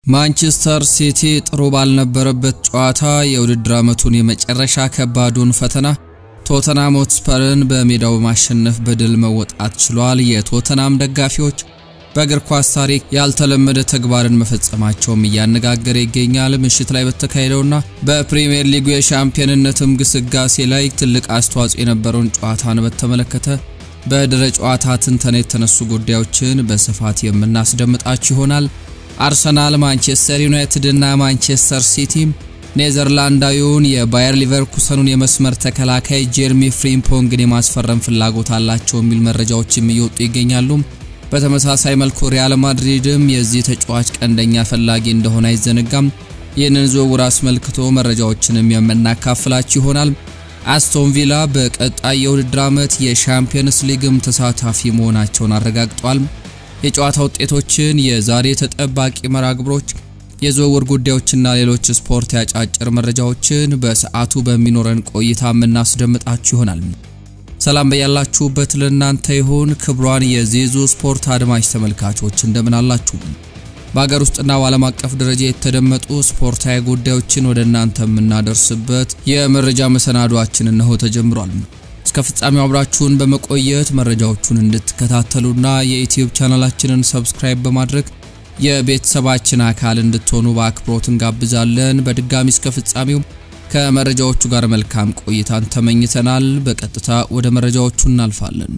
ማንቸስተር ሲቲ ጥሩ ባልነበረበት ጨዋታ የውድድር ዓመቱን የመጨረሻ ከባዱን ፈተና ቶተናም ሆትስፐርን በሜዳው በማሸነፍ በድል መወጣት ችሏል። የቶተናም ደጋፊዎች በእግር ኳስ ታሪክ ያልተለመደ ተግባርን መፈጸማቸውም እያነጋገረ ይገኛል። ምሽት ላይ በተካሄደውና በፕሪሚየር ሊጉ የሻምፒዮንነትም ግስጋሴ ላይ ትልቅ አስተዋጽኦ የነበረውን ጨዋታን በተመለከተ በድረ ጨዋታ ትንተና የተነሱ ጉዳዮችን በስፋት የምናስደምጣችሁ ይሆናል። አርሰናል፣ ማንቸስተር ዩናይትድ እና ማንቸስተር ሲቲ ኔዘርላንዳዊውን የባየር ሊቨርኩሰኑን የመስመር ተከላካይ ጄርሚ ፍሪምፖንግን የማስፈረም ፍላጎት አላቸው የሚል መረጃዎችም እየወጡ ይገኛሉ። በተመሳሳይ መልኩ ሪያል ማድሪድም የዚህ ተጫዋች ቀንደኛ ፈላጊ እንደሆነ አይዘነጋም። ይህንን ዝውውር አስመልክቶ መረጃዎችንም የምናካፍላችሁ ይሆናል። አስቶን ቪላ በቀጣይ የውድድር ዓመት የሻምፒየንስ ሊግም ተሳታፊ መሆናቸውን አረጋግጧል። የጨዋታ ውጤቶችን፣ የዛሬ ተጠባቂ መርሃ ግብሮች፣ የዝውውር ጉዳዮችና ሌሎች ስፖርት ያጫጭር መረጃዎችን በሰዓቱ በሚኖረን ቆይታ የምናስደምጣችሁ ይሆናል። ሰላም በያላችሁበት ለእናንተ ይሁን። ክብሯን የዜዞ ስፖርት አድማጭ ተመልካቾች እንደምን አላችሁ? በሀገር ውስጥና በዓለም አቀፍ ደረጃ የተደመጡ ስፖርታዊ ጉዳዮችን ወደ እናንተ የምናደርስበት የመረጃ መሰናዷችን እነሆ ተጀምሯል። እስከ ፍጻሜው አብራችሁን በመቆየት መረጃዎቹን እንድትከታተሉና የዩቲዩብ ቻናላችንን ሰብስክራይብ በማድረግ የቤተሰባችን አካል እንድትሆኑ በአክብሮት እንጋብዛለን። በድጋሚ እስከ ፍጻሜው ከመረጃዎቹ ጋር መልካም ቆይታን ተመኝተናል። በቀጥታ ወደ መረጃዎቹ እናልፋለን።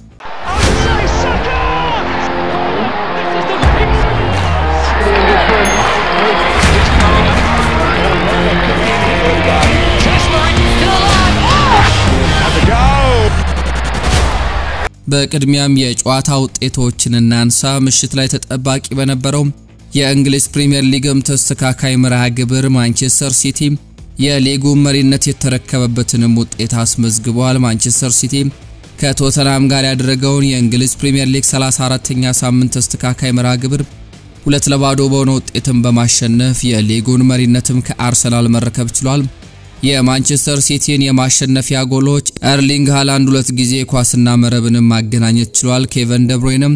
በቅድሚያም የጨዋታ ውጤቶችን እናንሳ። ምሽት ላይ ተጠባቂ በነበረው የእንግሊዝ ፕሪምየር ሊግም ተስተካካይ መርሃ ግብር ማንቸስተር ሲቲ የሊጉ መሪነት የተረከበበትንም ውጤት አስመዝግቧል። ማንቸስተር ሲቲ ከቶተናም ጋር ያደረገውን የእንግሊዝ ፕሪምየር ሊግ 34ኛ ሳምንት ተስተካካይ መርሃ ግብር ሁለት ለባዶ በሆነ ውጤትም በማሸነፍ የሊጉን መሪነትም ከአርሰናል መረከብ ችሏል። የማንቸስተር ሲቲን የማሸነፊያ ጎሎች ኤርሊንግ ሃላንድ ሁለት ጊዜ ኳስና መረብንም ማገናኘት ችሏል። ኬቨን ደብሮይንም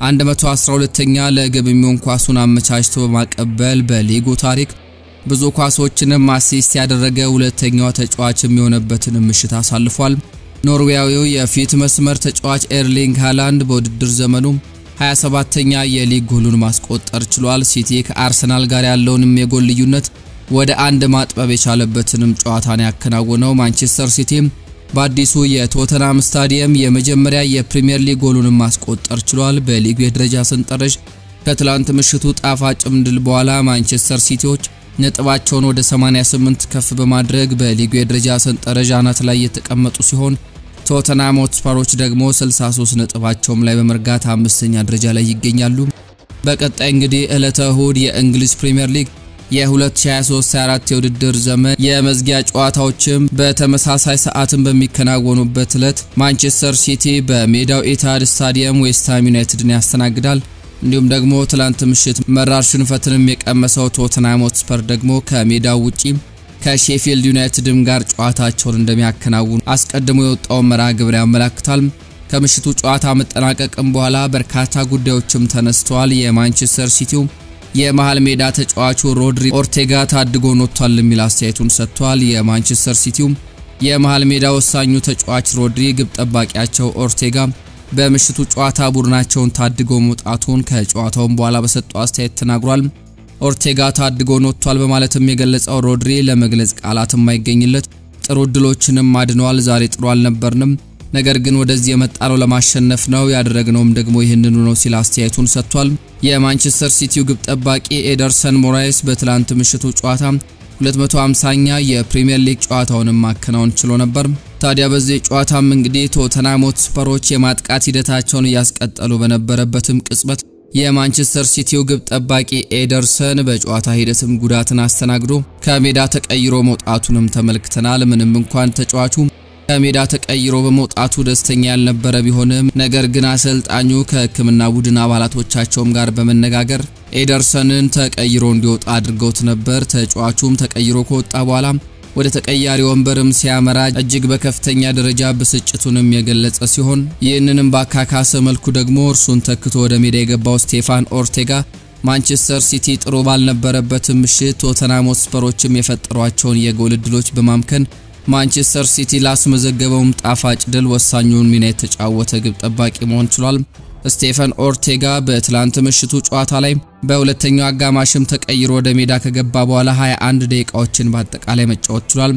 112ኛ ለግብ የሚሆን ኳሱን አመቻችቶ በማቀበል በሊጉ ታሪክ ብዙ ኳሶችንም አሲስት ያደረገ ሁለተኛው ተጫዋች የሚሆነበትን ምሽት አሳልፏል። ኖርዌያዊው የፊት መስመር ተጫዋች ኤርሊንግ ሃላንድ በውድድር ዘመኑ 27ተኛ የሊግ ጎሉን ማስቆጠር ችሏል። ሲቲ ከአርሰናል ጋር ያለውንም የጎል ልዩነት ወደ አንድ ማጥበብ የቻለበትንም ጨዋታን ያከናወነው ማንቸስተር ሲቲ በአዲሱ የቶተናም ስታዲየም የመጀመሪያ የፕሪሚየር ሊግ ጎሉንም ማስቆጠር ችሏል። በሊጉ የደረጃ ሰንጠረዥ ከትላንት ምሽቱ ጣፋጭም ድል በኋላ ማንቸስተር ሲቲዎች ነጥባቸውን ወደ 88 ከፍ በማድረግ በሊጉ የደረጃ ሰንጠረዥ አናት ላይ የተቀመጡ ሲሆን ቶተናም ሆትስፐሮች ደግሞ 63 ነጥባቸውም ላይ በመርጋት አምስተኛ ደረጃ ላይ ይገኛሉ። በቀጣይ እንግዲህ ዕለተ እሁድ የእንግሊዝ ፕሪምየር ሊግ የ2023/24 የውድድር ዘመን የመዝጊያ ጨዋታዎችም በተመሳሳይ ሰዓትን በሚከናወኑበት ዕለት ማንቸስተር ሲቲ በሜዳው ኢታድ ስታዲየም ዌስትሃም ዩናይትድን ያስተናግዳል። እንዲሁም ደግሞ ትላንት ምሽት መራር ሽንፈትንም የቀመሰው ቶተንሃም ሆትስፐር ደግሞ ከሜዳው ውጪ ከሼፊልድ ዩናይትድም ጋር ጨዋታቸውን እንደሚያከናውኑ አስቀድሞ የወጣውን መርሃ ግብር ያመላክታል። ከምሽቱ ጨዋታ መጠናቀቅም በኋላ በርካታ ጉዳዮችም ተነስተዋል። የማንቸስተር ሲቲው የመሃል ሜዳ ተጫዋቹ ሮድሪ ኦርቴጋ ታድጎን ወጥቷል የሚል አስተያየቱን ሰጥቷል። የማንቸስተር ሲቲው የመሃል ሜዳ ወሳኙ ተጫዋች ሮድሪ ግብ ጠባቂያቸው ኦርቴጋ በምሽቱ ጨዋታ ቡድናቸውን ታድጎ መውጣቱን ከጨዋታውን በኋላ በሰጠው አስተያየት ተናግሯል። ኦርቴጋ ታድጎን ወጥቷል በማለትም የገለጸው ሮድሪ ለመግለጽ ቃላት የማይገኝለት ጥሩ እድሎችንም አድነዋል። ዛሬ ጥሩ አልነበርንም፣ ነገር ግን ወደዚህ የመጣነው ለማሸነፍ ነው፣ ያደረግነውም ደግሞ ይህንኑ ነው ሲል አስተያየቱን ሰጥቷል። የማንቸስተር ሲቲው ግብ ጠባቂ ኤደርሰን ሞራይስ በትላንት ምሽቱ ጨዋታ 250ኛ የፕሪሚየር ሊግ ጨዋታውንም ማከናወን ችሎ ነበር። ታዲያ በዚህ ጨዋታም እንግዲህ ቶተንሃም ሆትስፐሮች የማጥቃት ሂደታቸውን እያስቀጠሉ በነበረበትም ቅጽበት የማንቸስተር ሲቲው ግብ ጠባቂ ኤደርሰን በጨዋታ ሂደትም ጉዳትን አስተናግዶ ከሜዳ ተቀይሮ መውጣቱንም ተመልክተናል። ምንም እንኳን ተጫዋቹ ከሜዳ ተቀይሮ በመውጣቱ ደስተኛ ያልነበረ ቢሆንም ነገር ግን አሰልጣኙ ከሕክምና ቡድን አባላቶቻቸውም ጋር በመነጋገር ኤደርሰንን ተቀይሮ እንዲወጣ አድርገውት ነበር። ተጫዋቹም ተቀይሮ ከወጣ በኋላ ወደ ተቀያሪ ወንበርም ሲያመራ እጅግ በከፍተኛ ደረጃ ብስጭቱንም የገለጸ ሲሆን ይህንንም ባካካሰ መልኩ ደግሞ እርሱን ተክቶ ወደ ሜዳ የገባው ስቴፋን ኦርቴጋ ማንቸስተር ሲቲ ጥሩ ባልነበረበትም ምሽት ቶተናም ሆትስፐሮችም የፈጠሯቸውን የጎል እድሎች በማምከን ማንቸስተር ሲቲ ላስመዘገበውም ጣፋጭ ድል ወሳኙን ሚና የተጫወተ ግብ ጠባቂ መሆን ችሏል። ስቴፈን ኦርቴጋ በትላንት ምሽቱ ጨዋታ ላይ በሁለተኛው አጋማሽም ተቀይሮ ወደ ሜዳ ከገባ በኋላ 21 ደቂቃዎችን በአጠቃላይ መጫወት ችሏል።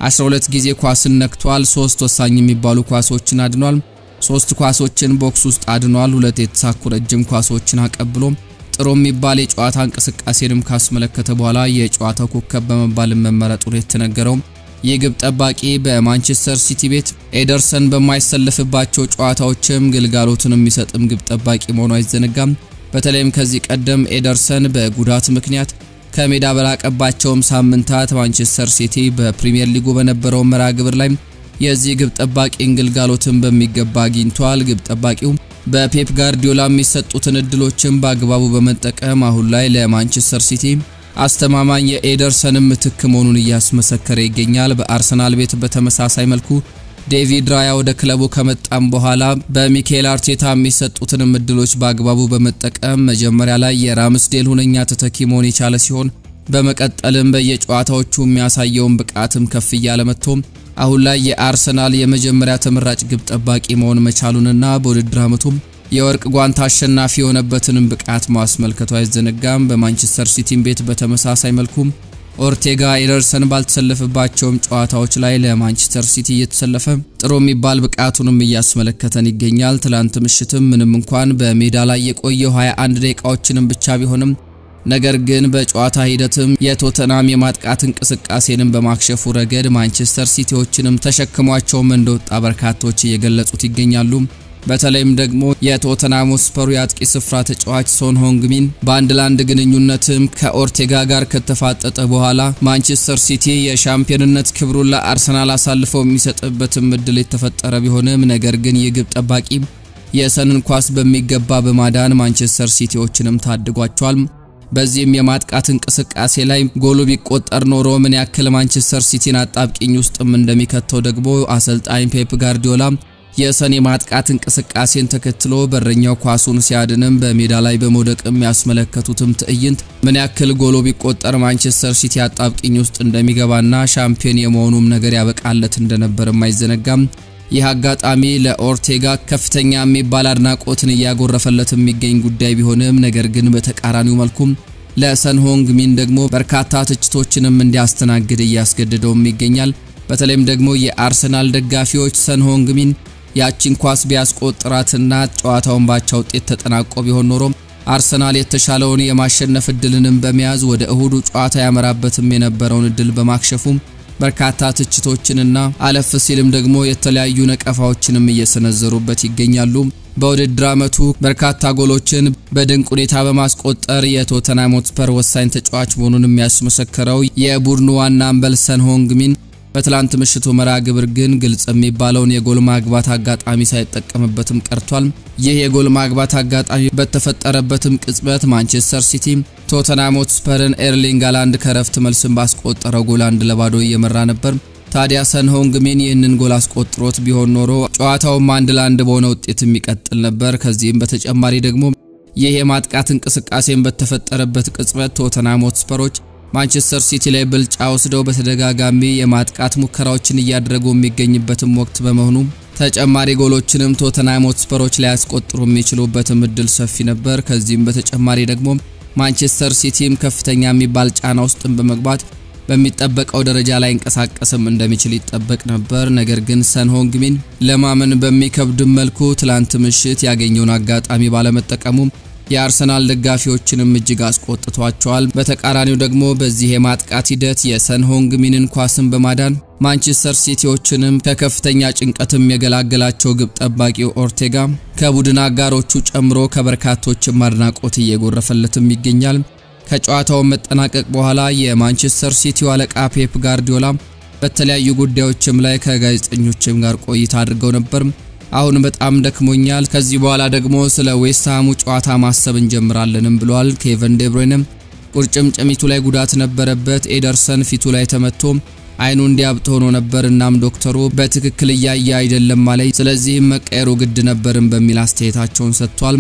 12 ጊዜ ኳስን ነክቷል። ሶስት ወሳኝ የሚባሉ ኳሶችን አድኗል። ሶስት ኳሶችን ቦክስ ውስጥ አድኗል። ሁለት የተሳኩ ረጅም ኳሶችን አቀብሎ ጥሩ የሚባል የጨዋታ እንቅስቃሴንም ካስመለከተ በኋላ የጨዋታው ኮከብ በመባል መመረጡን የተነገረው ይህ ግብ ጠባቂ በማንቸስተር ሲቲ ቤት ኤደርሰን በማይሰለፍባቸው ጨዋታዎችም ግልጋሎትን የሚሰጥም ግብ ጠባቂ መሆኑ አይዘነጋም። በተለይም ከዚህ ቀደም ኤደርሰን በጉዳት ምክንያት ከሜዳ በራቀባቸውም ሳምንታት ማንቸስተር ሲቲ በፕሪሚየር ሊጉ በነበረው መርሃ ግብር ላይ የዚህ ግብ ጠባቂን ግልጋሎትን በሚገባ አግኝቷል። ግብ ጠባቂው በፔፕ ጋርዲዮላ የሚሰጡትን እድሎችን በአግባቡ በመጠቀም አሁን ላይ ለማንቸስተር ሲቲ አስተማማኝ የኤደርሰን ምትክ መሆኑን እያስመሰከረ ይገኛል። በአርሰናል ቤት በተመሳሳይ መልኩ ዴቪድ ራያ ወደ ክለቡ ከመጣም በኋላ በሚካኤል አርቴታ የሚሰጡትንም እድሎች በአግባቡ በመጠቀም መጀመሪያ ላይ የራምስዴል ሁነኛ ተተኪ መሆን የቻለ ሲሆን በመቀጠልም በየጨዋታዎቹ የሚያሳየውን ብቃትም ከፍ እያለ መጥቶ አሁን ላይ የአርሰናል የመጀመሪያ ተመራጭ ግብ ጠባቂ መሆን መቻሉንና በውድድር ዓመቱም የወርቅ ጓንት አሸናፊ የሆነበትንም ብቃት ማስመልከቱ አይዘነጋም። በማንቸስተር ሲቲም ቤት በተመሳሳይ መልኩ ኦርቴጋ ኤደርሰን ባልተሰለፈባቸውም ጨዋታዎች ላይ ለማንቸስተር ሲቲ እየተሰለፈ ጥሩ የሚባል ብቃቱንም እያስመለከተን ይገኛል። ትላንት ምሽትም ምንም እንኳን በሜዳ ላይ የቆየው 21 ደቂቃዎችንም ብቻ ቢሆንም ነገር ግን በጨዋታ ሂደትም የቶተናም የማጥቃት እንቅስቃሴንም በማክሸፉ ረገድ ማንቸስተር ሲቲዎችንም ተሸክሟቸውም እንደወጣ በርካቶች እየገለጹት ይገኛሉ። በተለይም ደግሞ የቶተናም ስፐሩ የአጥቂ ስፍራ ተጫዋች ሶን ሆንግሚን በአንድ ለአንድ ግንኙነትም ከኦርቴጋ ጋር ከተፋጠጠ በኋላ ማንቸስተር ሲቲ የሻምፒዮንነት ክብሩን ለአርሰናል አሳልፈው የሚሰጥበትም እድል የተፈጠረ ቢሆንም ነገር ግን የግብ ጠባቂ የሰንን ኳስ በሚገባ በማዳን ማንቸስተር ሲቲዎችንም ታድጓቸዋል። በዚህም የማጥቃት እንቅስቃሴ ላይ ጎሉ ቢቆጠር ኖሮ ምን ያክል ማንቸስተር ሲቲን አጣብቂኝ ውስጥም እንደሚከተው ደግሞ አሰልጣኝ ፔፕ ጋርዲዮላ የሰን የማጥቃት እንቅስቃሴን ተከትሎ በረኛው ኳሱን ሲያድንም በሜዳ ላይ በመውደቅም ያስመለከቱትም ትዕይንት ምን ያክል ጎሎ ቢቆጠር ማንቸስተር ሲቲ አጣብቂኝ ውስጥ እንደሚገባና ሻምፒዮን የመሆኑም ነገር ያበቃለት እንደነበርም አይዘነጋም። ይህ አጋጣሚ ለኦርቴጋ ከፍተኛ የሚባል አድናቆትን እያጎረፈለት የሚገኝ ጉዳይ ቢሆንም ነገር ግን በተቃራኒው መልኩም ለሰን ሆንግ ሚን ደግሞ በርካታ ትችቶችንም እንዲያስተናግድ እያስገድደውም ይገኛል። በተለይም ደግሞ የአርሰናል ደጋፊዎች ሰን ሆንግ ሚን ያቺን ኳስ ቢያስቆጥራትና ጨዋታውን ባቻ ውጤት ተጠናቆ ቢሆን ኖሮ አርሰናል የተሻለውን የማሸነፍ እድልንም በመያዝ ወደ እሁዱ ጨዋታ ያመራበትም የነበረውን እድል በማክሸፉም በርካታ ትችቶችንና አለፍ ሲልም ደግሞ የተለያዩ ነቀፋዎችንም እየሰነዘሩበት ይገኛሉ። በውድድር ዓመቱ በርካታ ጎሎችን በድንቅ ሁኔታ በማስቆጠር የቶተንሃም ሆትስፐር ወሳኝ ተጫዋች መሆኑን የሚያስመሰክረው የቡድኑ ዋና አምበል ሰን ሆንግሚን በትላንት ምሽቱ መርሃ ግብር ግን ግልጽ የሚባለውን የጎል ማግባት አጋጣሚ ሳይጠቀምበትም ቀርቷል። ይህ የጎል ማግባት አጋጣሚ በተፈጠረበትም ቅጽበት ማንቸስተር ሲቲ ቶተንሃም ሆትስፐርን ኤርሊንግ ሃላንድ ከረፍት መልስን ባስቆጠረው ጎል አንድ ለባዶ እየመራ ነበር። ታዲያ ሰን ሆንግሚን ይህንን ጎል አስቆጥሮት ቢሆን ኖሮ ጨዋታውም አንድ ለአንድ በሆነ ውጤት የሚቀጥል ነበር። ከዚህም በተጨማሪ ደግሞ ይህ የማጥቃት እንቅስቃሴን በተፈጠረበት ቅጽበት ቶተንሃም ሆትስፐሮች ማንቸስተር ሲቲ ላይ ብልጫ ወስደው በተደጋጋሚ የማጥቃት ሙከራዎችን እያደረጉ የሚገኝበትም ወቅት በመሆኑ ተጨማሪ ጎሎችንም ቶተንሃም ሆትስፐሮች ላይ ያስቆጥሩ የሚችሉበትም እድል ሰፊ ነበር። ከዚህም በተጨማሪ ደግሞ ማንቸስተር ሲቲም ከፍተኛ የሚባል ጫና ውስጥን በመግባት በሚጠበቀው ደረጃ ላይ እንቀሳቀስም እንደሚችል ይጠበቅ ነበር። ነገር ግን ሰን ሆንግሚን ለማመን በሚከብድ መልኩ ትላንት ምሽት ያገኘውን አጋጣሚ ባለመጠቀሙ የአርሰናል ደጋፊዎችንም እጅግ አስቆጥቷቸዋል። በተቃራኒው ደግሞ በዚህ የማጥቃት ሂደት የሰን ሆንግሚንን ኳስን በማዳን ማንቸስተር ሲቲዎችንም ከከፍተኛ ጭንቀትም የገላገላቸው ግብ ጠባቂው ኦርቴጋ ከቡድን አጋሮቹ ጨምሮ ከበርካቶችም አድናቆት እየጎረፈለትም ይገኛል። ከጨዋታው መጠናቀቅ በኋላ የማንቸስተር ሲቲው አለቃ ፔፕ ጋርዲዮላ በተለያዩ ጉዳዮችም ላይ ከጋዜጠኞችም ጋር ቆይታ አድርገው ነበር። አሁን በጣም ደክሞኛል፣ ከዚህ በኋላ ደግሞ ስለ ዌስትሃሙ ጨዋታ ማሰብ እንጀምራለንም ብሏል። ኬቨን ዴብሮይንም ቁርጭምጭሚቱ ላይ ጉዳት ነበረበት። ኤደርሰን ፊቱ ላይ ተመቶ አይኑ እንዲያብጥ ሆኖ ነበር። እናም ዶክተሩ በትክክል እያየ አይደለም ማለት፣ ስለዚህም መቀየሩ ግድ ነበርም በሚል አስተያየታቸውን ሰጥቷል።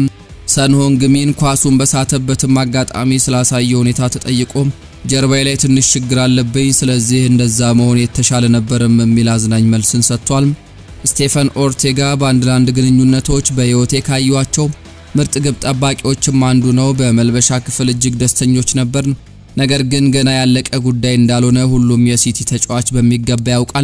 ሰንሆንግ ሚን ኳሱን በሳተበትም አጋጣሚ ስላሳየው ሁኔታ ተጠይቆ ጀርባዬ ላይ ትንሽ ችግር አለብኝ፣ ስለዚህ እንደዛ መሆን የተሻለ ነበርም የሚል አዝናኝ መልስን ሰጥቷል። ስቴፈን ኦርቴጋ በአንድ ለአንድ ግንኙነቶች በሕይወቴ ካዩዋቸው ምርጥ ግብ ጠባቂዎችም አንዱ ነው። በመልበሻ ክፍል እጅግ ደስተኞች ነበር። ነገር ግን ገና ያለቀ ጉዳይ እንዳልሆነ ሁሉም የሲቲ ተጫዋች በሚገባ ያውቃል።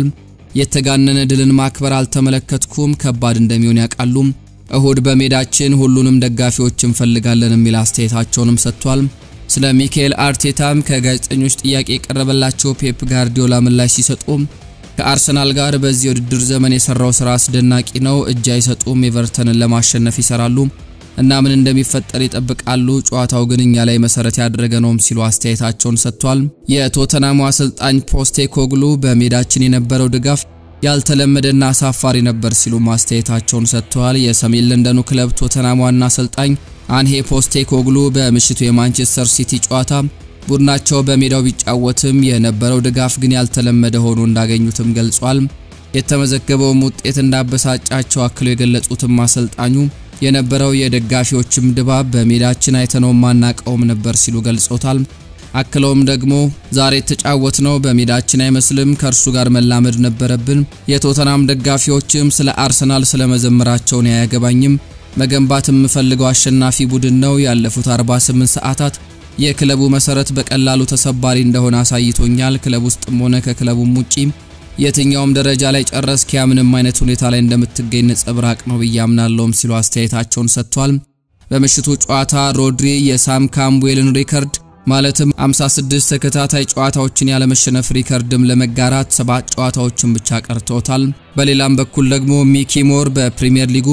የተጋነነ ድልን ማክበር አልተመለከትኩም። ከባድ እንደሚሆን ያውቃሉ። እሁድ በሜዳችን ሁሉንም ደጋፊዎች እንፈልጋለን የሚል አስተያየታቸውንም ሰጥቷል። ስለ ሚካኤል አርቴታም ከጋዜጠኞች ጥያቄ የቀረበላቸው ፔፕ ጋርዲዮላ ምላሽ ሲሰጡ ከአርሰናል ጋር በዚህ የውድድር ዘመን የሰራው ስራ አስደናቂ ነው። እጅ አይሰጡም። ኤቨርተንን ለማሸነፍ ይሰራሉ እና ምን እንደሚፈጠር ይጠብቃሉ። ጨዋታው ግን እኛ ላይ መሰረት ያደረገ ነውም ሲሉ አስተያየታቸውን ሰጥቷል። የቶተናሙ አሰልጣኝ ፖስቴ ኮግሉ በሜዳችን የነበረው ድጋፍ ያልተለመደና አሳፋሪ ነበር ሲሉ አስተያየታቸውን ሰጥተዋል። የሰሜን ለንደኑ ክለብ ቶተናም ዋና አሰልጣኝ አንሄ ፖስቴ ኮግሉ በምሽቱ የማንቸስተር ሲቲ ጨዋታ ቡድናቸው በሜዳው ቢጫወትም የነበረው ድጋፍ ግን ያልተለመደ ሆኖ እንዳገኙትም ገልጿል። የተመዘገበውም ውጤት እንዳበሳጫቸው አክለው የገለጹትም አሰልጣኙ የነበረው የደጋፊዎችም ድባብ በሜዳችን አይተነው ማናቀውም ነበር ሲሉ ገልጾታል። አክለውም ደግሞ ዛሬ የተጫወት ነው በሜዳችን አይመስልም፣ ከእርሱ ጋር መላመድ ነበረብን። የቶተናም ደጋፊዎችም ስለ አርሰናል ስለመዘመራቸውን አያገባኝም። መገንባት የምፈልገው አሸናፊ ቡድን ነው። ያለፉት 48 ሰዓታት የክለቡ መሰረት በቀላሉ ተሰባሪ እንደሆነ አሳይቶኛል። ክለብ ውስጥም ሆነ ከክለቡም ውጪ የትኛውም ደረጃ ላይ ጨረስክ ያ ምንም አይነት ሁኔታ ላይ እንደምትገኝ ነጸብራቅ ነው ብዬ አምናለሁም ሲሉ አስተያየታቸውን ሰጥቷል። በምሽቱ ጨዋታ ሮድሪ የሳም ካምዌልን ሪከርድ ማለትም 56 ተከታታይ ጨዋታዎችን ያለመሸነፍ ሪከርድም ለመጋራት ሰባት ጨዋታዎችን ብቻ ቀርቶታል። በሌላም በኩል ደግሞ ሚኪ ሞር በፕሪሚየር ሊጉ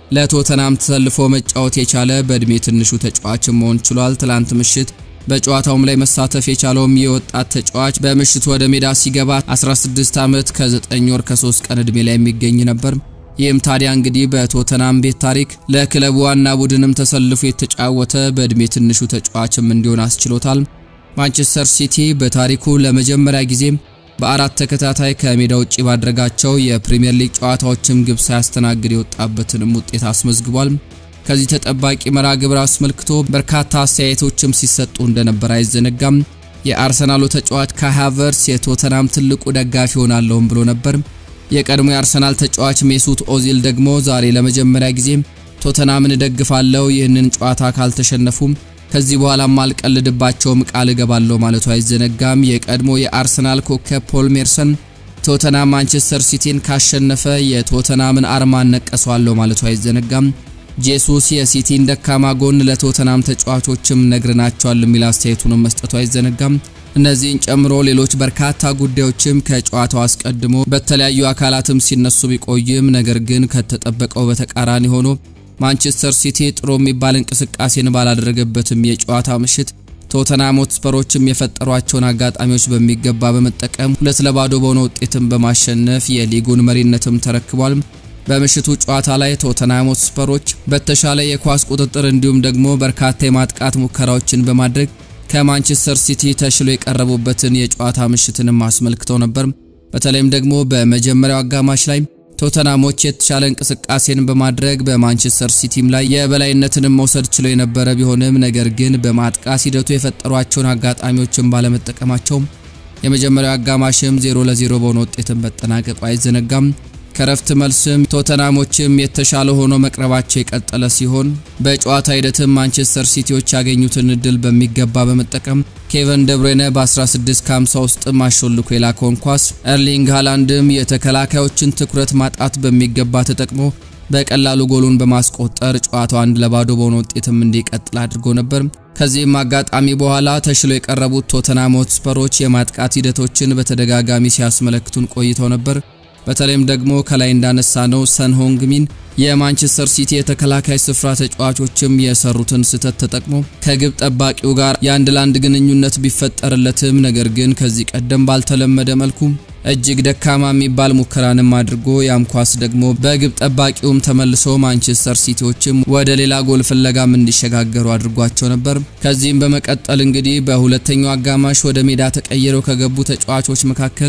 ለቶተናም ተሰልፎ መጫወት የቻለ በእድሜ ትንሹ ተጫዋችም መሆን ችሏል። ትላንት ምሽት በጨዋታውም ላይ መሳተፍ የቻለውም የወጣት ተጫዋች በምሽቱ ወደ ሜዳ ሲገባ 16 ዓመት ከ9 ወር ከ3 ቀን ዕድሜ ላይ የሚገኝ ነበር። ይህም ታዲያ እንግዲህ በቶተናም ቤት ታሪክ ለክለቡ ዋና ቡድንም ተሰልፎ የተጫወተ በእድሜ ትንሹ ተጫዋችም እንዲሆን አስችሎታል። ማንቸስተር ሲቲ በታሪኩ ለመጀመሪያ ጊዜ በአራት ተከታታይ ከሜዳ ውጪ ባደረጋቸው የፕሪሚየር ሊግ ጨዋታዎችም ግብ ሳያስተናግድ የወጣበትንም ውጤት አስመዝግቧል። ከዚህ ተጠባቂ መርሃ ግብር አስመልክቶ በርካታ አስተያየቶችም ሲሰጡ እንደነበር አይዘነጋም። የአርሰናሉ ተጫዋች ካይ ሃቨርትስ የቶተናም ትልቁ ደጋፊ ሆናለሁም ብሎ ነበር። የቀድሞ የአርሰናል ተጫዋች ሜሱት ኦዚል ደግሞ ዛሬ ለመጀመሪያ ጊዜ ቶተናምን እደግፋለሁ፣ ይህንን ጨዋታ ካልተሸነፉም ከዚህ በኋላም አልቀልድባቸውም ቃል እገባለሁ ማለቱ አይዘነጋም። የቀድሞ የአርሰናል ኮከብ ፖል ሜርሰን ቶተናም ማንቸስተር ሲቲን ካሸነፈ የቶተናምን አርማ እነቀሰዋለሁ ማለቱ አይዘነጋም። ጄሱስ የሲቲን ደካማ ጎን ለቶተናም ተጫዋቾችም ነግረናቸዋል የሚል አስተያየቱንም መስጠቱ አይዘነጋም። እነዚህን ጨምሮ ሌሎች በርካታ ጉዳዮችም ከጨዋታው አስቀድሞ በተለያዩ አካላትም ሲነሱ ቢቆይም ነገር ግን ከተጠበቀው በተቃራኒ ሆኖ ማንቸስተር ሲቲ ጥሩ የሚባል እንቅስቃሴን ባላደረገበትም የጨዋታ ምሽት ቶተናም ሆትስፐሮችም የፈጠሯቸውን አጋጣሚዎች በሚገባ በመጠቀም ሁለት ለባዶ በሆነ ውጤትም በማሸነፍ የሊጉን መሪነትም ተረክቧል። በምሽቱ ጨዋታ ላይ ቶተናም ሆትስፐሮች በተሻለ የኳስ ቁጥጥር እንዲሁም ደግሞ በርካታ የማጥቃት ሙከራዎችን በማድረግ ከማንቸስተር ሲቲ ተሽሎ የቀረቡበትን የጨዋታ ምሽትንም አስመልክተው ነበር። በተለይም ደግሞ በመጀመሪያው አጋማሽ ላይ ቶተናሞች የተሻለ እንቅስቃሴን በማድረግ በማንቸስተር ሲቲም ላይ የበላይነትንም መውሰድ ችለው የነበረ ቢሆንም ነገር ግን በማጥቃት ሂደቱ የፈጠሯቸውን አጋጣሚዎችን ባለመጠቀማቸው የመጀመሪያው አጋማሽም 0 ለ0 በሆነ ውጤትን መጠናቀቁ አይዘነጋም። ከረፍት መልስም ቶተናሞችም የተሻለ ሆኖ መቅረባቸው የቀጠለ ሲሆን በጨዋታ ሂደትም ማንቸስተር ሲቲዎች ያገኙትን እድል በሚገባ በመጠቀም ኬቨን ደብሬነ በ16 ከ50 ውስጥ አሾልኮ የላከውን ኳስ ኤርሊንግ ሃላንድም የተከላካዮችን ትኩረት ማጣት በሚገባ ተጠቅሞ በቀላሉ ጎሉን በማስቆጠር ጨዋታው አንድ ለባዶ በሆነ ውጤትም እንዲቀጥል አድርጎ ነበር። ከዚህም አጋጣሚ በኋላ ተሽሎ የቀረቡት ቶተናም ሆትስፐሮች የማጥቃት ሂደቶችን በተደጋጋሚ ሲያስመለክቱን ቆይተው ነበር። በተለይም ደግሞ ከላይ እንዳነሳ ነው ሰንሆንግ ሚን የማንቸስተር ሲቲ የተከላካይ ስፍራ ተጫዋቾችም የሰሩትን ስህተት ተጠቅሞ ከግብ ጠባቂው ጋር የአንድ ለአንድ ግንኙነት ቢፈጠርለትም ነገር ግን ከዚህ ቀደም ባልተለመደ መልኩ እጅግ ደካማ የሚባል ሙከራንም አድርጎ ያም ኳስ ደግሞ በግብ ጠባቂውም ተመልሶ ማንቸስተር ሲቲዎችም ወደ ሌላ ጎል ፍለጋም እንዲሸጋገሩ አድርጓቸው ነበር። ከዚህም በመቀጠል እንግዲህ በሁለተኛው አጋማሽ ወደ ሜዳ ተቀይረው ከገቡ ተጫዋቾች መካከል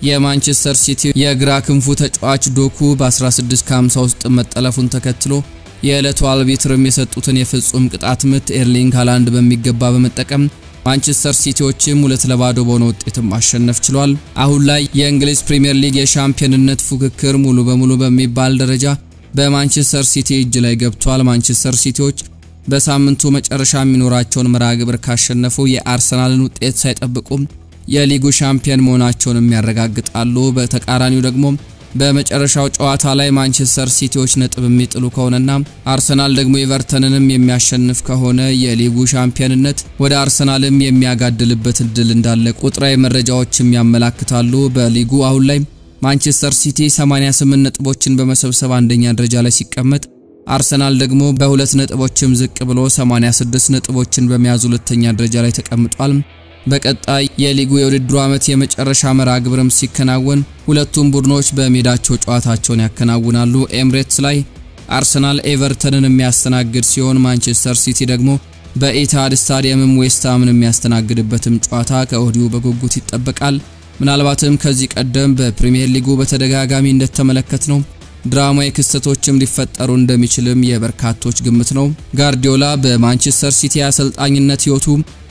የማንቸስተር ሲቲ የግራ ክንፉ ተጫዋች ዶኩ በ16 ከ50 ውስጥ መጠለፉን ተከትሎ የዕለቱ አልቢትርም የሰጡትን የፍጹም ቅጣት ምት ኤርሊንግ ሃላንድ በሚገባ በመጠቀም ማንቸስተር ሲቲዎችም ሁለት ለባዶ በሆነ ውጤትም ማሸነፍ ችሏል። አሁን ላይ የእንግሊዝ ፕሪምየር ሊግ የሻምፒዮንነት ፉክክር ሙሉ በሙሉ በሚባል ደረጃ በማንቸስተር ሲቲ እጅ ላይ ገብቷል። ማንቸስተር ሲቲዎች በሳምንቱ መጨረሻ የሚኖራቸውን መርሃ ግብር ካሸነፉ የአርሰናልን ውጤት ሳይጠብቁም የሊጉ ሻምፒዮን መሆናቸውንም ያረጋግጣሉ። በተቃራኒው ደግሞ በመጨረሻው ጨዋታ ላይ ማንቸስተር ሲቲዎች ነጥብ የሚጥሉ ከሆነና አርሰናል ደግሞ ኤቨርተንንም የሚያሸንፍ ከሆነ የሊጉ ሻምፒዮንነት ወደ አርሰናልም የሚያጋድልበት እድል እንዳለ ቁጥራዊ መረጃዎችም ያመላክታሉ። በሊጉ አሁን ላይ ማንቸስተር ሲቲ 88 ነጥቦችን በመሰብሰብ አንደኛ ደረጃ ላይ ሲቀመጥ አርሰናል ደግሞ በሁለት ነጥቦችም ዝቅ ብሎ 86 ነጥቦችን በመያዝ ሁለተኛ ደረጃ ላይ ተቀምጧል። በቀጣይ የሊጉ የውድድሩ ዓመት የመጨረሻ መርሃ ግብርም ሲከናወን ሁለቱም ቡድኖች በሜዳቸው ጨዋታቸውን ያከናውናሉ። ኤምሬትስ ላይ አርሰናል ኤቨርተንን የሚያስተናግድ ሲሆን ማንቸስተር ሲቲ ደግሞ በኢታድ ስታዲየምም ዌስትሃምን የሚያስተናግድበትም ጨዋታ ከወዲሁ በጉጉት ይጠበቃል። ምናልባትም ከዚህ ቀደም በፕሪሚየር ሊጉ በተደጋጋሚ እንደተመለከት ነው ድራማዊ ክስተቶችም ሊፈጠሩ እንደሚችልም የበርካቶች ግምት ነው። ጋርዲዮላ በማንቸስተር ሲቲ አሰልጣኝነት ሕይወቱ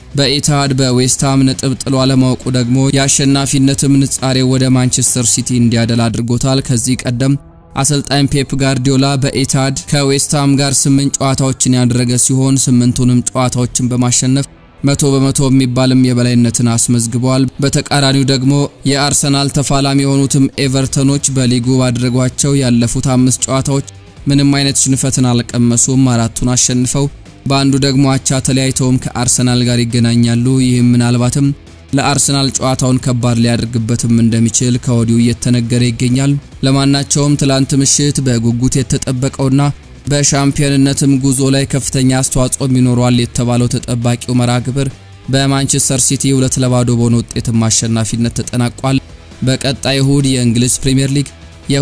በኢታድ በዌስትሃም ነጥብ ጥሎ አለማወቁ ደግሞ የአሸናፊነትም ንጻሬ ወደ ማንቸስተር ሲቲ እንዲያደላ አድርጎታል። ከዚህ ቀደም አሰልጣኝ ፔፕ ጋርዲዮላ በኢታድ ከዌስትሃም ጋር ስምንት ጨዋታዎችን ያደረገ ሲሆን ስምንቱንም ጨዋታዎችን በማሸነፍ መቶ በመቶ የሚባልም የበላይነትን አስመዝግበዋል። በተቃራኒው ደግሞ የአርሰናል ተፋላሚ የሆኑትም ኤቨርተኖች በሊጉ ባደረጓቸው ያለፉት አምስት ጨዋታዎች ምንም አይነት ሽንፈትን አልቀመሱም። አራቱን አሸንፈው በአንዱ ደግሞ አቻ ተለያይተውም ከአርሰናል ጋር ይገናኛሉ። ይህም ምናልባትም ለአርሰናል ጨዋታውን ከባድ ሊያደርግበትም እንደሚችል ከወዲሁ እየተነገረ ይገኛል። ለማናቸውም ትላንት ምሽት በጉጉት የተጠበቀውና በሻምፒዮንነትም ጉዞ ላይ ከፍተኛ አስተዋጽኦ ይኖረዋል የተባለው ተጠባቂው መርሃ ግብር በማንቸስተር ሲቲ ሁለት ለባዶ በሆነ ውጤትም አሸናፊነት ተጠናቋል። በቀጣይ እሁድ የእንግሊዝ ፕሪምየር ሊግ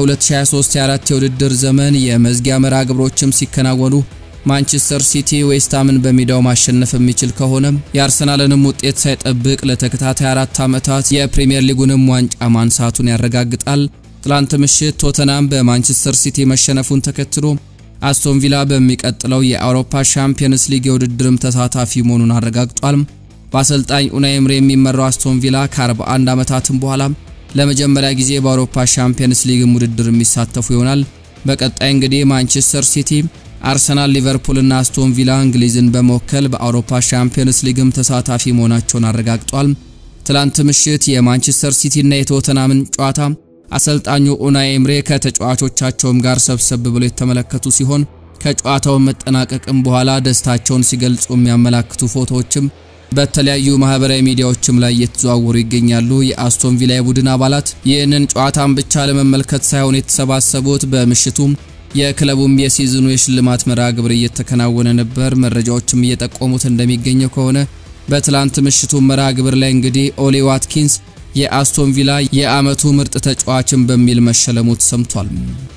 የ2023/24 የውድድር ዘመን የመዝጊያ መርሃ ግብሮችም ሲከናወኑ ማንቸስተር ሲቲ ዌስትሃምን በሜዳው ማሸነፍ የሚችል ከሆነ የአርሰናልንም ውጤት ሳይጠብቅ ለተከታታይ አራት ዓመታት የፕሪምየር ሊጉንም ዋንጫ ማንሳቱን ያረጋግጣል። ትላንት ምሽት ቶተናም በማንቸስተር ሲቲ መሸነፉን ተከትሎ አስቶን ቪላ በሚቀጥለው የአውሮፓ ሻምፒየንስ ሊግ የውድድርም ተሳታፊ መሆኑን አረጋግጧል። በአሰልጣኝ ኡናይ ኤምሬ የሚመራው አስቶን ቪላ ከ41 ዓመታትም በኋላ ለመጀመሪያ ጊዜ በአውሮፓ ሻምፒየንስ ሊግም ውድድር የሚሳተፉ ይሆናል። በቀጣይ እንግዲህ ማንቸስተር ሲቲ አርሰናል፣ ሊቨርፑል እና አስቶን ቪላ እንግሊዝን በመወከል በአውሮፓ ሻምፒየንስ ሊግም ተሳታፊ መሆናቸውን አረጋግጧል። ትላንት ምሽት የማንቸስተር ሲቲ እና የቶተናምን ጨዋታ አሰልጣኙ ኡናይ ኤምሬ ከተጫዋቾቻቸውም ጋር ሰብሰብ ብለው የተመለከቱ ሲሆን ከጨዋታው መጠናቀቅም በኋላ ደስታቸውን ሲገልጹ የሚያመላክቱ ፎቶዎችም በተለያዩ ማህበራዊ ሚዲያዎችም ላይ እየተዘዋወሩ ይገኛሉ። የአስቶን ቪላ የቡድን አባላት ይህንን ጨዋታን ብቻ ለመመልከት ሳይሆን የተሰባሰቡት በምሽቱም የክለቡም የሲዝኑ የሽልማት መርሃ ግብር እየተከናወነ ነበር። መረጃዎችም እየጠቆሙት እንደሚገኘው ከሆነ በትላንት ምሽቱ መርሃ ግብር ላይ እንግዲህ ኦሊ ዋትኪንስ የአስቶን ቪላ የዓመቱ ምርጥ ተጫዋችን በሚል መሸለሙ ተሰምቷል።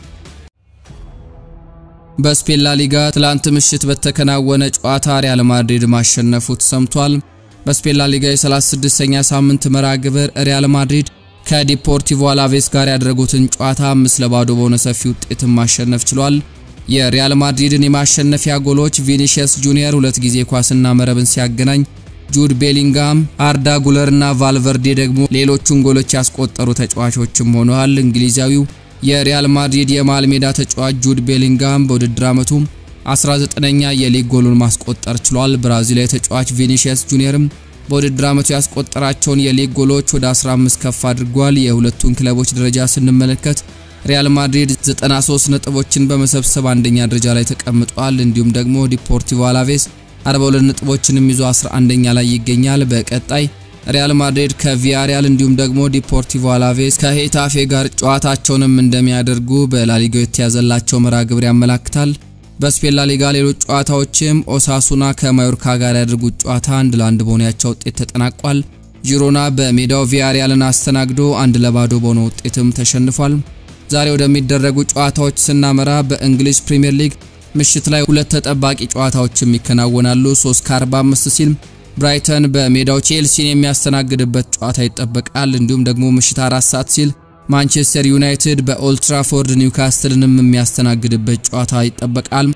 በስፔን ላ ሊጋ ትላንት ምሽት በተከናወነ ጨዋታ ሪያል ማድሪድ ማሸነፉ ተሰምቷል። በስፔን ላ ሊጋ የ36ኛ ሳምንት መርሃ ግብር ሪያል ማድሪድ ከዲፖርቲቮ አላቬስ ጋር ያደረጉትን ጨዋታ አምስት ለባዶ በሆነ ሰፊ ውጤትን ማሸነፍ ችሏል። የሪያል ማድሪድን የማሸነፊያ ጎሎች ቪኒሺየስ ጁኒየር ሁለት ጊዜ ኳስና መረብን ሲያገናኝ ጁድ ቤሊንጋም፣ አርዳ ጉለር እና ቫልቨርዴ ደግሞ ሌሎቹን ጎሎች ያስቆጠሩ ተጫዋቾችም ሆነዋል። እንግሊዛዊው የሪያል ማድሪድ የመሃል ሜዳ ተጫዋች ጁድ ቤሊንጋም በውድድር ዓመቱ 19ኛ የሊግ ጎሉን ማስቆጠር ችሏል። ብራዚላዊ ተጫዋች ቪኒሺየስ ጁኒየርም በውድድር ዓመቱ ያስቆጠራቸውን የሊግ ጎሎች ወደ 15 ከፍ አድርጓል። የሁለቱን ክለቦች ደረጃ ስንመለከት ሪያል ማድሪድ 93 ነጥቦችን በመሰብሰብ አንደኛ ደረጃ ላይ ተቀምጧል። እንዲሁም ደግሞ ዲፖርቲቮ አላቬስ 42 ነጥቦችንም ይዞ 11ኛ ላይ ይገኛል። በቀጣይ ሪያል ማድሪድ ከቪያሪያል እንዲሁም ደግሞ ዲፖርቲቮ አላቬስ ከሄታፌ ጋር ጨዋታቸውንም እንደሚያደርጉ በላሊጋው የተያዘላቸው መርሃ ግብር ያመላክታል። በስፔን ላሊጋ ሌሎች ጨዋታዎችም ኦሳሱና ከማዮርካ ጋር ያደርጉት ጨዋታ አንድ ለአንድ በሆነ ያቻ ውጤት ተጠናቋል። ጂሮና በሜዳው ቪያሪያልን አስተናግዶ አንድ ለባዶ በሆነ ውጤትም ተሸንፏል። ዛሬ ወደሚደረጉ ጨዋታዎች ስናመራ በእንግሊዝ ፕሪምየር ሊግ ምሽት ላይ ሁለት ተጠባቂ ጨዋታዎችም ይከናወናሉ። 3 ከ45 ሲል ብራይተን በሜዳው ቼልሲን የሚያስተናግድበት ጨዋታ ይጠበቃል። እንዲሁም ደግሞ ምሽት አራት ሰዓት ሲል ማንቸስተር ዩናይትድ በኦልትራፎርድ ኒውካስትልንም የሚያስተናግድበት ጨዋታ ይጠበቃል።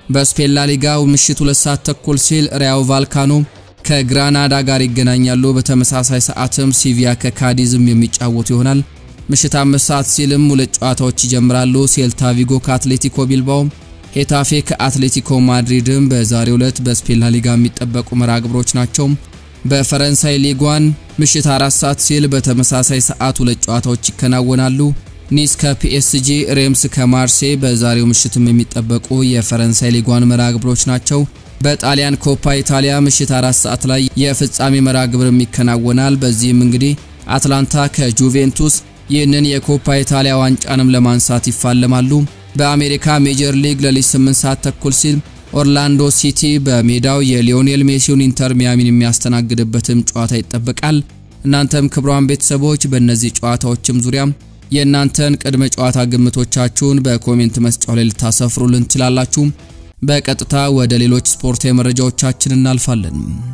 በስፔን ላሊጋው ምሽት ሁለት ሰዓት ተኩል ሲል ሪያው ቫልካኖ ከግራናዳ ጋር ይገናኛሉ። በተመሳሳይ ሰዓትም ሲቪያ ከካዲዝም የሚጫወቱ ይሆናል። ምሽት አምስት ሰዓት ሲልም ሁለት ጨዋታዎች ይጀምራሉ። ሴልታ ቪጎ ከአትሌቲኮ ቢልባኦ፣ ሄታፌ ከአትሌቲኮ ማድሪድም በዛሬው ዕለት በስፔን ላሊጋ የሚጠበቁ መርሃ ግብሮች ናቸው። በፈረንሳይ ሊጓን ምሽት አራት ሰዓት ሲል በተመሳሳይ ሰዓት ሁለት ጨዋታዎች ይከናወናሉ። ኒስ ከፒኤስጂ፣ ሬምስ ከማርሴ በዛሬው ምሽትም የሚጠበቁ የፈረንሳይ ሊጓን መርሃ ግብሮች ናቸው። በጣሊያን ኮፓ ኢታሊያ ምሽት አራት ሰዓት ላይ የፍጻሜ መርሃ ግብርም ይከናወናል። በዚህም እንግዲህ አትላንታ ከጁቬንቱስ ይህንን የኮፓ ኢታሊያ ዋንጫንም ለማንሳት ይፋለማሉ። በአሜሪካ ሜጀር ሊግ ለሊት 8 ሰዓት ተኩል ሲል ኦርላንዶ ሲቲ በሜዳው የሊዮኔል ሜሲውን ኢንተር ሚያሚን የሚያስተናግድበትም ጨዋታ ይጠበቃል። እናንተም ክቡራን ቤተሰቦች በእነዚህ ጨዋታዎችም ዙሪያ የእናንተን ቅድመ ጨዋታ ግምቶቻችሁን በኮሜንት መስጫው ላይ ልታሰፍሩልን ትችላላችሁ። በቀጥታ ወደ ሌሎች ስፖርታዊ መረጃዎቻችን እናልፋለን።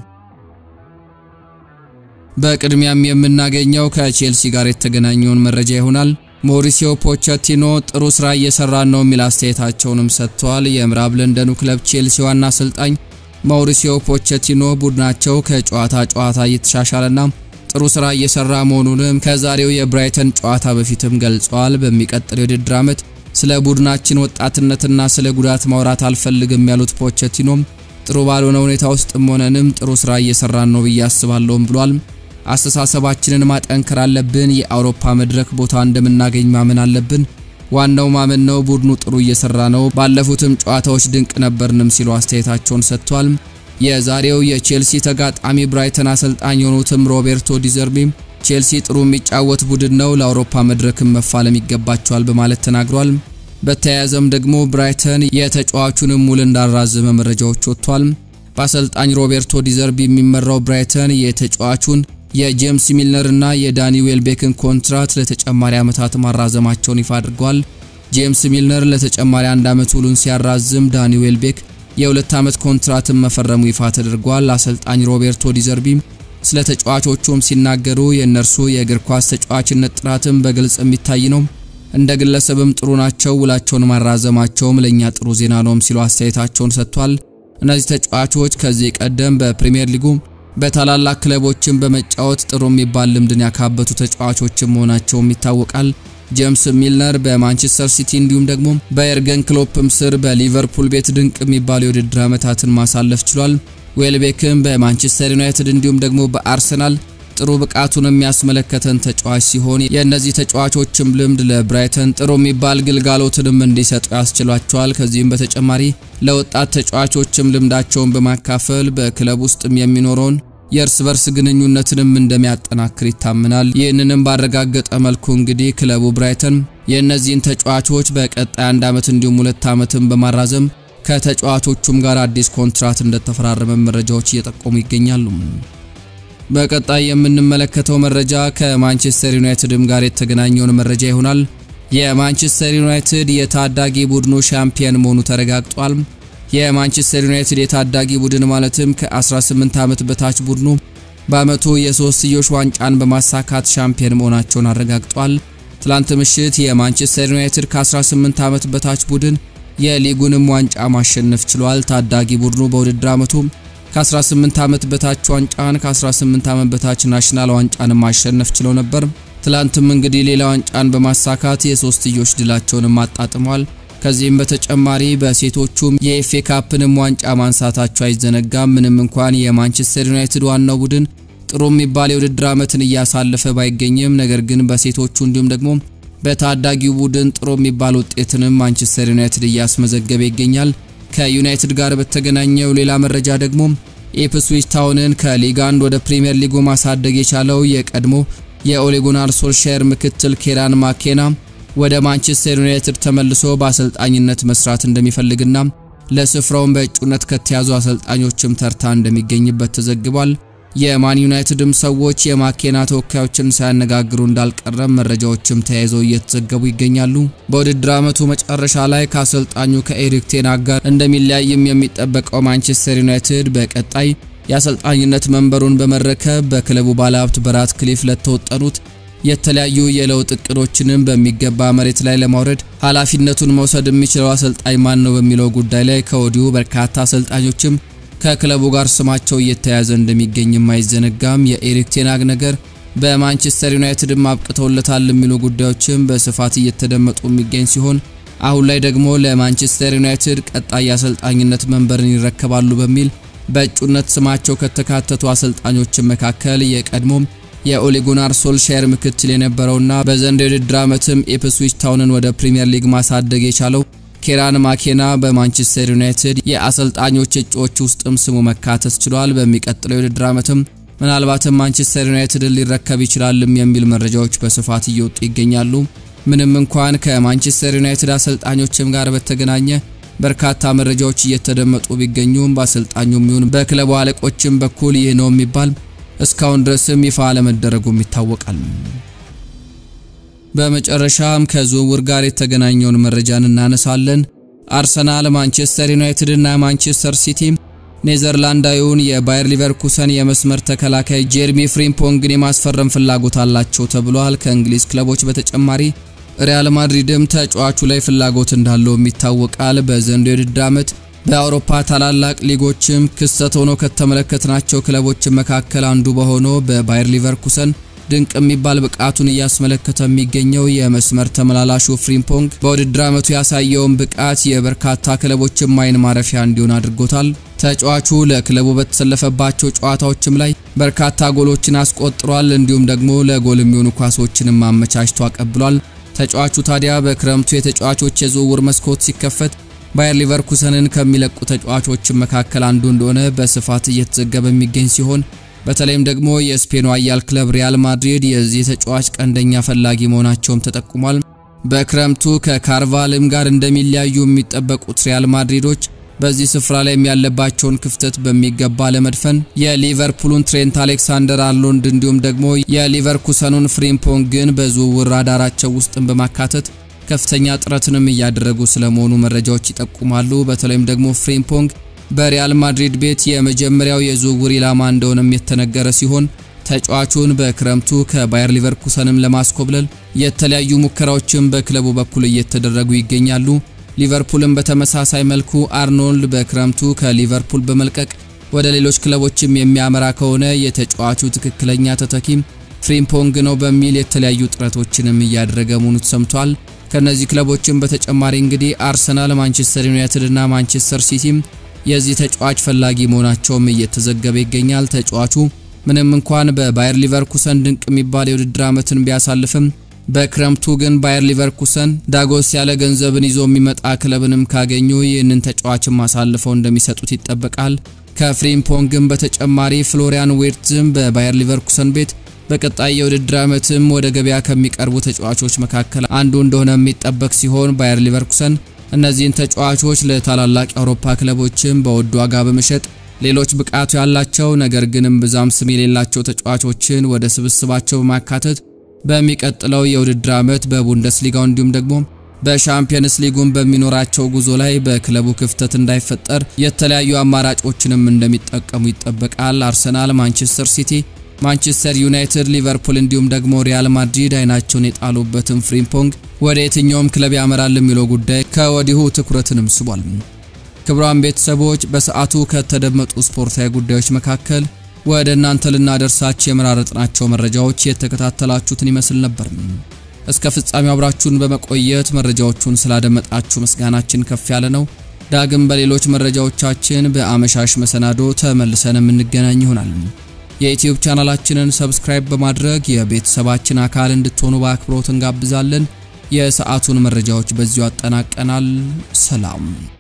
በቅድሚያም የምናገኘው ከቼልሲ ጋር የተገናኘውን መረጃ ይሆናል። ሞሪሲዮ ፖቸቲኖ ጥሩ ስራ እየሰራን ነው የሚል አስተያየታቸውንም ሰጥተዋል። የምዕራብ ለንደኑ ክለብ ቼልሲ ዋና አሰልጣኝ ማውሪሲዮ ፖቸቲኖ ቡድናቸው ከጨዋታ ጨዋታ እየተሻሻለና ጥሩ ስራ እየሰራ መሆኑንም ከዛሬው የብራይተን ጨዋታ በፊትም ገልጸዋል። በሚቀጥለው የውድድር ዓመት ስለ ቡድናችን ወጣትነትና ስለ ጉዳት ማውራት አልፈልግም ያሉት ፖቸቲኖም ጥሩ ባልሆነ ሁኔታ ውስጥም ሆነንም ጥሩ ስራ እየሰራን ነው ብዬ አስባለሁም ብሏል። አስተሳሰባችንን ማጠንከር አለብን። የአውሮፓ መድረክ ቦታ እንደምናገኝ ማመን አለብን። ዋናው ማመን ነው። ቡድኑ ጥሩ እየሰራ ነው። ባለፉትም ጨዋታዎች ድንቅ ነበርንም ሲሉ አስተያየታቸውን ሰጥቷል። የዛሬው የቼልሲ ተጋጣሚ ብራይተን አሰልጣኝ የሆኑትም ሮቤርቶ ዲዘርቢ ቼልሲ ጥሩ የሚጫወት ቡድን ነው፣ ለአውሮፓ መድረክም መፋለም ይገባቸዋል በማለት ተናግሯል። በተያያዘም ደግሞ ብራይተን የተጫዋቹንም ውል እንዳራዘመ መረጃዎች ወጥቷል። በአሰልጣኝ ሮቤርቶ ዲዘርቢ የሚመራው ብራይተን የተጫዋቹን የጄምስ ሚልነር እና የዳኒ ዌልቤክን ኮንትራት ለተጨማሪ ዓመታት ማራዘማቸውን ይፋ አድርጓል። ጄምስ ሚልነር ለተጨማሪ አንድ ዓመት ውሉን ሲያራዝም፣ ዳኒ ዌልቤክ የሁለት ዓመት ኮንትራትን መፈረሙ ይፋ ተደርጓል። አሰልጣኝ ሮቤርቶ ዲዘርቢ ስለ ተጫዋቾቹም ሲናገሩ የእነርሱ የእግር ኳስ ተጫዋችነት ጥራትም በግልጽ የሚታይ ነው፣ እንደ ግለሰብም ጥሩ ናቸው። ውላቸውን ማራዘማቸውም ለእኛ ጥሩ ዜና ነውም ሲሉ አስተያየታቸውን ሰጥቷል። እነዚህ ተጫዋቾች ከዚህ ቀደም በፕሪሚየር ሊጉ በታላላቅ ክለቦችን በመጫወት ጥሩ የሚባል ልምድን ያካበቱ ተጫዋቾችን መሆናቸውም ይታወቃል። ጄምስ ሚልነር በማንቸስተር ሲቲ እንዲሁም ደግሞ በኤርገን ክሎፕም ስር በሊቨርፑል ቤት ድንቅ የሚባሉ የውድድር ዓመታትን ማሳለፍ ችሏል። ዌልቤክም በማንቸስተር ዩናይትድ እንዲሁም ደግሞ በአርሰናል ጥሩ ብቃቱን የሚያስመለከተን ተጫዋች ሲሆን የእነዚህ ተጫዋቾችም ልምድ ለብራይተን ጥሩ የሚባል ግልጋሎትንም እንዲሰጡ ያስችሏቸዋል። ከዚህም በተጨማሪ ለወጣት ተጫዋቾችም ልምዳቸውን በማካፈል በክለብ ውስጥም የሚኖረውን የእርስ በርስ ግንኙነትንም እንደሚያጠናክር ይታመናል። ይህንንም ባረጋገጠ መልኩ እንግዲህ ክለቡ ብራይተን የእነዚህን ተጫዋቾች በቀጣይ አንድ ዓመት እንዲሁም ሁለት ዓመትን በማራዘም ከተጫዋቾቹም ጋር አዲስ ኮንትራት እንደተፈራረመ መረጃዎች እየጠቆሙ ይገኛሉ። በቀጣይ የምንመለከተው መረጃ ከማንቸስተር ዩናይትድም ጋር የተገናኘውን መረጃ ይሆናል። የማንቸስተር ዩናይትድ የታዳጊ ቡድኑ ሻምፒየን መሆኑ ተረጋግጧል። የማንቸስተር ዩናይትድ የታዳጊ ቡድን ማለትም ከ18 ዓመት በታች ቡድኑ በዓመቱ የሶስትዮሽ ዋንጫን በማሳካት ሻምፒየን መሆናቸውን አረጋግጧል። ትላንት ምሽት የማንቸስተር ዩናይትድ ከ18 ዓመት በታች ቡድን የሊጉንም ዋንጫ ማሸነፍ ችሏል። ታዳጊ ቡድኑ በውድድር ዓመቱ ከ18 ዓመት በታች ዋንጫን ከ18 ዓመት በታች ናሽናል ዋንጫን ማሸነፍ ችለው ነበር። ትላንትም እንግዲህ ሌላ ዋንጫን በማሳካት የሶስትዮሽ ድላቸውንም አጣጥሟል። ከዚህም በተጨማሪ በሴቶቹም የኤፍኤ ካፕንም ዋንጫ ማንሳታቸው አይዘነጋም። ምንም እንኳን የማንቸስተር ዩናይትድ ዋናው ቡድን ጥሩ የሚባል የውድድር ዓመትን እያሳለፈ ባይገኝም ነገር ግን በሴቶቹ እንዲሁም ደግሞ በታዳጊው ቡድን ጥሩ የሚባል ውጤትንም ማንቸስተር ዩናይትድ እያስመዘገበ ይገኛል። ከዩናይትድ ጋር በተገናኘው ሌላ መረጃ ደግሞ ኢፕስዊች ታውንን ከሊግ አንድ ወደ ፕሪሚየር ሊጉ ማሳደግ የቻለው የቀድሞ የኦሌ ጉናር ሶልሻየር ምክትል ኬራን ማኬና ወደ ማንቸስተር ዩናይትድ ተመልሶ በአሰልጣኝነት መስራት እንደሚፈልግና ለስፍራውን በእጩነት ከተያዙ አሰልጣኞችም ተርታ እንደሚገኝበት ተዘግቧል። የማን ዩናይትድም ሰዎች የማኬና ተወካዮችን ሳያነጋግሩ እንዳልቀረም መረጃዎችም ተያይዘው እየተዘገቡ ይገኛሉ። በውድድር ዓመቱ መጨረሻ ላይ ከአሰልጣኙ ከኤሪክ ቴናግ ጋር እንደሚለያይም የሚጠበቀው ማንቸስተር ዩናይትድ በቀጣይ የአሰልጣኝነት መንበሩን በመረከብ በክለቡ ባለሀብት በራት ክሊፍ ለተወጠኑት የተለያዩ የለውጥ እቅዶችንም በሚገባ መሬት ላይ ለማውረድ ኃላፊነቱን መውሰድ የሚችለው አሰልጣኝ ማን ነው በሚለው ጉዳይ ላይ ከወዲሁ በርካታ አሰልጣኞችም ከክለቡ ጋር ስማቸው እየተያዘ እንደሚገኝም አይዘነጋም። የኤሪክ ቴናግ ነገር በማንቸስተር ዩናይትድም አብቅተውለታል የሚሉ ጉዳዮችም በስፋት እየተደመጡ የሚገኝ ሲሆን አሁን ላይ ደግሞ ለማንቸስተር ዩናይትድ ቀጣይ አሰልጣኝነት መንበርን ይረከባሉ በሚል በእጩነት ስማቸው ከተካተቱ አሰልጣኞችን መካከል የቀድሞም የኦሌ ጉናር ሶልሻየር ምክትል የነበረውና በዘንድሮው የውድድር ዓመትም ኢፕስዊች ታውንን ወደ ፕሪምየር ሊግ ማሳደግ የቻለው ኬራን ማኬና በማንቸስተር ዩናይትድ የአሰልጣኞች እጩዎች ውስጥም ስሙ መካተት ችሏል። በሚቀጥለው የውድድር ዓመትም ምናልባትም ማንቸስተር ዩናይትድን ሊረከብ ይችላልም የሚል መረጃዎች በስፋት እየወጡ ይገኛሉ። ምንም እንኳን ከማንቸስተር ዩናይትድ አሰልጣኞችም ጋር በተገናኘ በርካታ መረጃዎች እየተደመጡ ቢገኙም በአሰልጣኙም ይሁን በክለቡ አለቆችም በኩል ይህ ነው የሚባል እስካሁን ድረስም ይፋ አለመደረጉም ይታወቃል። በመጨረሻም ከዝውውር ጋር የተገናኘውን መረጃን እናነሳለን። አርሰናል፣ ማንቸስተር ዩናይትድ እና ማንቸስተር ሲቲ ኔዘርላንዳዊውን የባየር ሊቨርኩሰን የመስመር ተከላካይ ጄርሚ ፍሪምፖንግን የማስፈረም ፍላጎት አላቸው ተብሏል። ከእንግሊዝ ክለቦች በተጨማሪ ሪያል ማድሪድም ተጫዋቹ ላይ ፍላጎት እንዳለውም ይታወቃል። በዘንድሮው የውድድር ዓመት በአውሮፓ ታላላቅ ሊጎችም ክስተት ሆኖ ከተመለከትናቸው ክለቦች መካከል አንዱ በሆነው በባየር ሊቨርኩሰን ድንቅ የሚባል ብቃቱን እያስመለከተ የሚገኘው የመስመር ተመላላሹ ፍሪምፖንግ በውድድር ዓመቱ ያሳየውን ብቃት የበርካታ ክለቦችም አይን ማረፊያ እንዲሆን አድርጎታል። ተጫዋቹ ለክለቡ በተሰለፈባቸው ጨዋታዎችም ላይ በርካታ ጎሎችን አስቆጥሯል። እንዲሁም ደግሞ ለጎል የሚሆኑ ኳሶችንም አመቻችቶ አቀብሏል። ተጫዋቹ ታዲያ በክረምቱ የተጫዋቾች የዝውውር መስኮት ሲከፈት ባየር ሊቨርኩሰንን ከሚለቁ ተጫዋቾች መካከል አንዱ እንደሆነ በስፋት እየተዘገበ የሚገኝ ሲሆን በተለይም ደግሞ የስፔኑ አያል ክለብ ሪያል ማድሪድ የዚህ ተጫዋች ቀንደኛ ፈላጊ መሆናቸውም ተጠቁሟል። በክረምቱ ከካርቫልም ጋር እንደሚለያዩ የሚጠበቁት ሪያል ማድሪዶች በዚህ ስፍራ ላይ ያለባቸውን ክፍተት በሚገባ ለመድፈን የሊቨርፑሉን ትሬንት አሌክሳንደር አርኖልድ እንዲሁም ደግሞ የሊቨርኩሰኑን ፍሪምፖንግን በዝውውር ራዳራቸው ውስጥም በማካተት ከፍተኛ ጥረትንም እያደረጉ ስለመሆኑ መረጃዎች ይጠቁማሉ። በተለይም ደግሞ ፍሪምፖንግ በሪያል ማድሪድ ቤት የመጀመሪያው የዝውውር ኢላማ እንደሆነም የተነገረ ሲሆን ተጫዋቹን በክረምቱ ከባየር ሊቨርኩሰንም ለማስኮብለል የተለያዩ ሙከራዎችም በክለቡ በኩል እየተደረጉ ይገኛሉ። ሊቨርፑልም በተመሳሳይ መልኩ አርኖልድ በክረምቱ ከሊቨርፑል በመልቀቅ ወደ ሌሎች ክለቦችም የሚያመራ ከሆነ የተጫዋቹ ትክክለኛ ተተኪም ፍሪምፖንግ ነው በሚል የተለያዩ ጥረቶችንም እያደረገ መሆኑ ተሰምቷል። ከነዚህ ክለቦችም በተጨማሪ እንግዲህ አርሰናል፣ ማንቸስተር ዩናይትድ እና ማንቸስተር ሲቲም የዚህ ተጫዋች ፈላጊ መሆናቸውም እየተዘገበ ይገኛል። ተጫዋቹ ምንም እንኳን በባየር ሊቨርኩሰን ድንቅ የሚባል የውድድር ዓመትን ቢያሳልፍም በክረምቱ ግን ባየር ሊቨርኩሰን ዳጎስ ያለ ገንዘብን ይዞ የሚመጣ ክለብንም ካገኙ ይህንን ተጫዋችም አሳልፈው እንደሚሰጡት ይጠበቃል። ከፍሪምፖንግም በተጨማሪ ፍሎሪያን ዌርትዝም በባየር ሊቨርኩሰን ቤት በቀጣይ የውድድር ዓመትም ወደ ገበያ ከሚቀርቡ ተጫዋቾች መካከል አንዱ እንደሆነ የሚጠበቅ ሲሆን ባየር ሊቨርኩሰን እነዚህን ተጫዋቾች ለታላላቅ የአውሮፓ ክለቦችም በውድ ዋጋ በመሸጥ ሌሎች ብቃቱ ያላቸው ነገር ግን እምብዛም ስም የሌላቸው ተጫዋቾችን ወደ ስብስባቸው በማካተት በሚቀጥለው የውድድር ዓመት በቡንደስሊጋው እንዲሁም ደግሞ በሻምፒየንስ ሊጉን በሚኖራቸው ጉዞ ላይ በክለቡ ክፍተት እንዳይፈጠር የተለያዩ አማራጮችንም እንደሚጠቀሙ ይጠበቃል። አርሰናል፣ ማንቸስተር ሲቲ ማንቸስተር ዩናይትድ፣ ሊቨርፑል እንዲሁም ደግሞ ሪያል ማድሪድ አይናቸውን የጣሉበትን ፍሪምፖንግ ወደ የትኛውም ክለብ ያመራል የሚለው ጉዳይ ከወዲሁ ትኩረትንም ስቧል። ክቡራን ቤተሰቦች በሰዓቱ ከተደመጡ ስፖርታዊ ጉዳዮች መካከል ወደ እናንተ ልናደርሳችሁ የመራረጥናቸው መረጃዎች የተከታተላችሁትን ይመስል ነበር። እስከ ፍጻሜው አብራችሁን በመቆየት መረጃዎቹን ስላደመጣችሁ ምስጋናችን ከፍ ያለ ነው። ዳግም በሌሎች መረጃዎቻችን በአመሻሽ መሰናዶ ተመልሰን የምንገናኝ ይሆናል። የዩቲዩብ ቻናላችንን ሰብስክራይብ በማድረግ የቤተሰባችን አካል እንድትሆኑ በአክብሮት እንጋብዛለን። የሰዓቱን መረጃዎች በዚሁ አጠናቀናል። ሰላም